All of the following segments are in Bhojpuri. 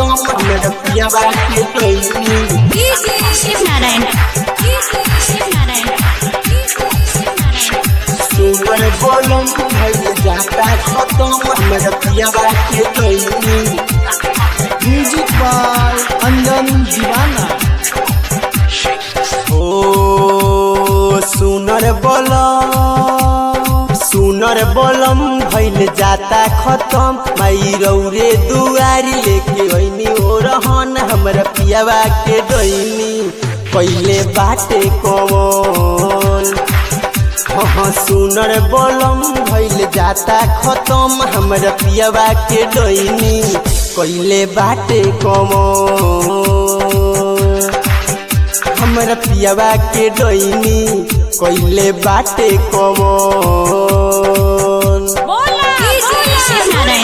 खत्म हमर पियावा के डोइनी शिव नारायण शिव नारायण सुमर बोलम भइल जाता खत्म हमर पियावा के डोइनी म्यूजिक बाय अंजन दीवाना ओ सुनर बोलम सुनर बोलम भइल जाता खत्म माई रौरे दुआरी लेके ओइनी ओ रहन हमर पियावा के डोइनी पहिले बाटे कौन हाँ सुनर बोलम भइल जाता खत्म हमर पियावा के डोइनी कइले बाटे कमन हमर पियावा के डोइनी कइले बाटे कमन शिव नारायण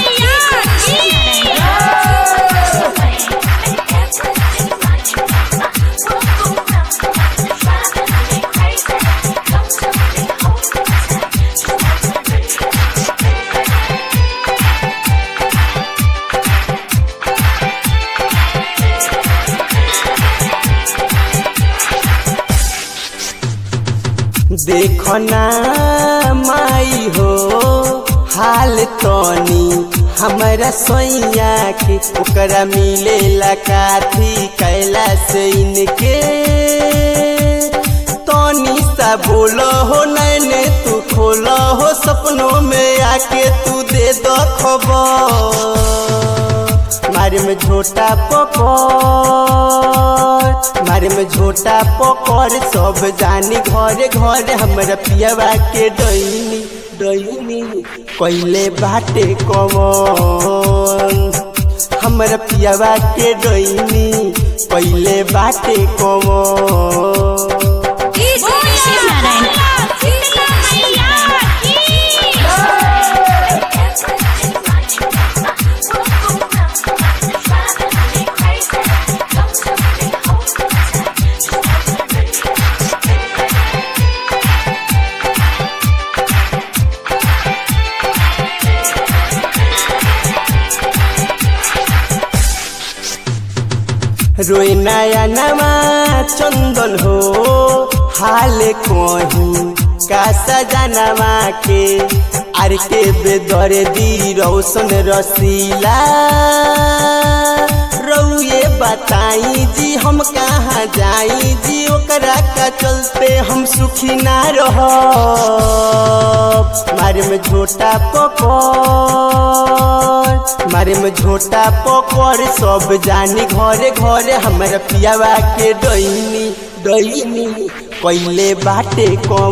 देखना माई हो हाल तनी हमरा सैया के ओकरा मिलेला काथी कैला से इनके तनी सा बोलो हो नैने तू खोलो हो सपनों में आके तू दे दो खबर मारे में झोटा पकड़ मारे में झोटा पकड़ सब जानी घरे घरे हमरा पियावा के डैनी डैनी कइले बाटे कमन हमरा पियावा के डैनी कइले बाटे कमन शिव नारायण रोए नया नवा चंदन हो हाल कहीं का सजनवा के आर के बेदर दी रौशन रसीला रउए बताई जी हम कहाँ जाई जी ओकरा का चलते हम सुखी ना रह मारे में झोटा पकड़ मारे में झोटा पकड़ सब जानी घरे घरे हमरा पियावा के डैनी डैनी पहले बाटे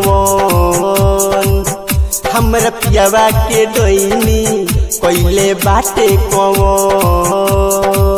कमन हमरा पियावा के डैनी पहले बाटे कमन